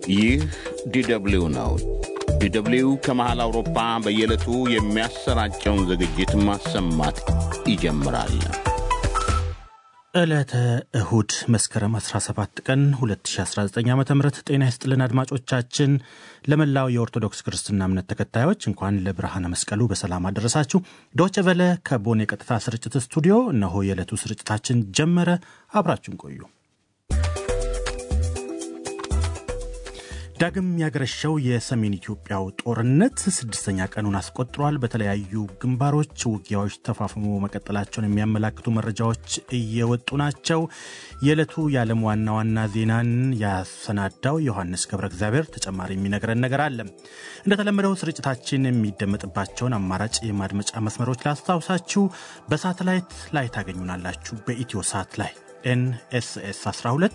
ይህ ዲደብሊው ነው። ዲደብሊው ከመሃል አውሮፓ በየዕለቱ የሚያሰራጨውን ዝግጅት ማሰማት ይጀምራል። ዕለተ እሁድ መስከረም 17 ቀን 2019 ዓ ም ጤና ይስጥልን አድማጮቻችን። ለመላው የኦርቶዶክስ ክርስትና እምነት ተከታዮች እንኳን ለብርሃነ መስቀሉ በሰላም አደረሳችሁ። ዶቼ ቨለ ከቦን የቀጥታ ስርጭት ስቱዲዮ እነሆ የዕለቱ ስርጭታችን ጀመረ። አብራችሁን ቆዩ። ዳግም ያገረሸው የሰሜን ኢትዮጵያው ጦርነት ስድስተኛ ቀኑን አስቆጥሯል። በተለያዩ ግንባሮች ውጊያዎች ተፋፍሞ መቀጠላቸውን የሚያመላክቱ መረጃዎች እየወጡ ናቸው። የዕለቱ የዓለም ዋና ዋና ዜናን ያሰናዳው ዮሐንስ ገብረ እግዚአብሔር ተጨማሪ የሚነግረን ነገር አለ። እንደተለመደው ስርጭታችን የሚደመጥባቸውን አማራጭ የማድመጫ መስመሮች ላስታውሳችሁ። በሳተላይት ላይ ታገኙናላችሁ። በኢትዮ ሳት ላይ ኤንኤስኤስ 12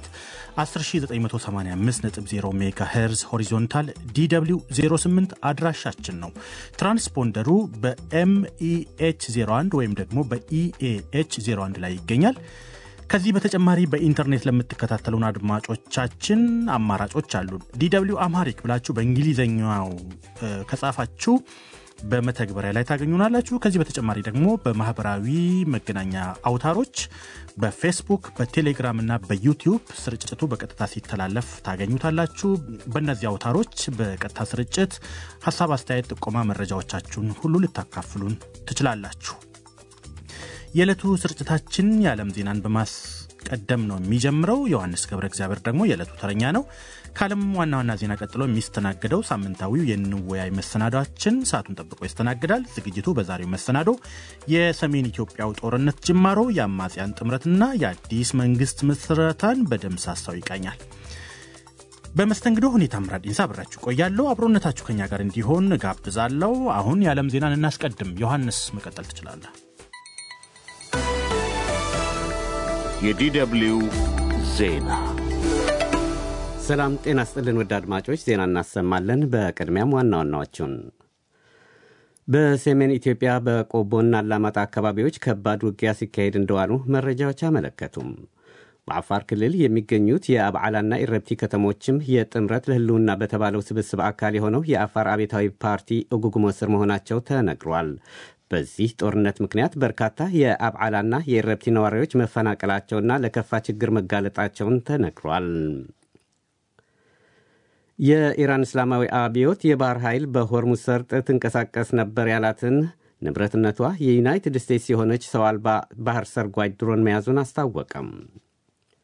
10985.0 ሜጋ ሄርዝ ሆሪዞንታል ዲw 08 አድራሻችን ነው። ትራንስፖንደሩ በኤምኢኤች 01 ወይም ደግሞ በኢኤኤች 01 ላይ ይገኛል። ከዚህ በተጨማሪ በኢንተርኔት ለምትከታተሉን አድማጮቻችን አማራጮች አሉን። ዲw አምሃሪክ ብላችሁ በእንግሊዝኛው ከጻፋችሁ በመተግበሪያ ላይ ታገኙናላችሁ። ከዚህ በተጨማሪ ደግሞ በማህበራዊ መገናኛ አውታሮች በፌስቡክ፣ በቴሌግራም እና በዩቲዩብ ስርጭቱ በቀጥታ ሲተላለፍ ታገኙታላችሁ። በእነዚህ አውታሮች በቀጥታ ስርጭት ሀሳብ፣ አስተያየት፣ ጥቆማ፣ መረጃዎቻችሁን ሁሉ ልታካፍሉን ትችላላችሁ። የዕለቱ ስርጭታችን የዓለም ዜናን በማስቀደም ነው የሚጀምረው። ዮሐንስ ገብረ እግዚአብሔር ደግሞ የዕለቱ ተረኛ ነው። ከዓለም ዋና ዋና ዜና ቀጥሎ የሚስተናገደው ሳምንታዊው የንወያይ መሰናዷችን ሰዓቱን ጠብቆ ይስተናግዳል። ዝግጅቱ በዛሬው መሰናዶ የሰሜን ኢትዮጵያው ጦርነት ጅማሮ፣ የአማጽያን ጥምረትና የአዲስ መንግስት ምስረታን በደምሳሳው ይቃኛል። በመስተንግዶ ሁኔታ ምራድ ኢንሳ አብራችሁ ቆያለሁ። አብሮነታችሁ ከኛ ጋር እንዲሆን ጋብዛለሁ። አሁን የዓለም ዜናን እናስቀድም። ዮሐንስ መቀጠል ትችላለህ። የዲደብሊው ዜና ሰላም ጤና ስጥልን ውድ አድማጮች፣ ዜና እናሰማለን። በቅድሚያም ዋና ዋናዎቹን በሰሜን ኢትዮጵያ በቆቦና አላማጣ አካባቢዎች ከባድ ውጊያ ሲካሄድ እንደዋሉ መረጃዎች አመለከቱም። በአፋር ክልል የሚገኙት የአብዓላና ኢረብቲ ከተሞችም የጥምረት ለህልውና በተባለው ስብስብ አካል የሆነው የአፋር አቤታዊ ፓርቲ እጉጉሞ ስር መሆናቸው ተነግሯል። በዚህ ጦርነት ምክንያት በርካታ የአብዓላና የኢረብቲ ነዋሪዎች መፈናቀላቸውና ለከፋ ችግር መጋለጣቸውን ተነግሯል። የኢራን እስላማዊ አብዮት የባህር ኃይል በሆርሙዝ ሰርጥ ትንቀሳቀስ ነበር ያላትን ንብረትነቷ የዩናይትድ ስቴትስ የሆነች ሰው አልባ ባህር ሰርጓጅ ድሮን መያዙን አስታወቀም።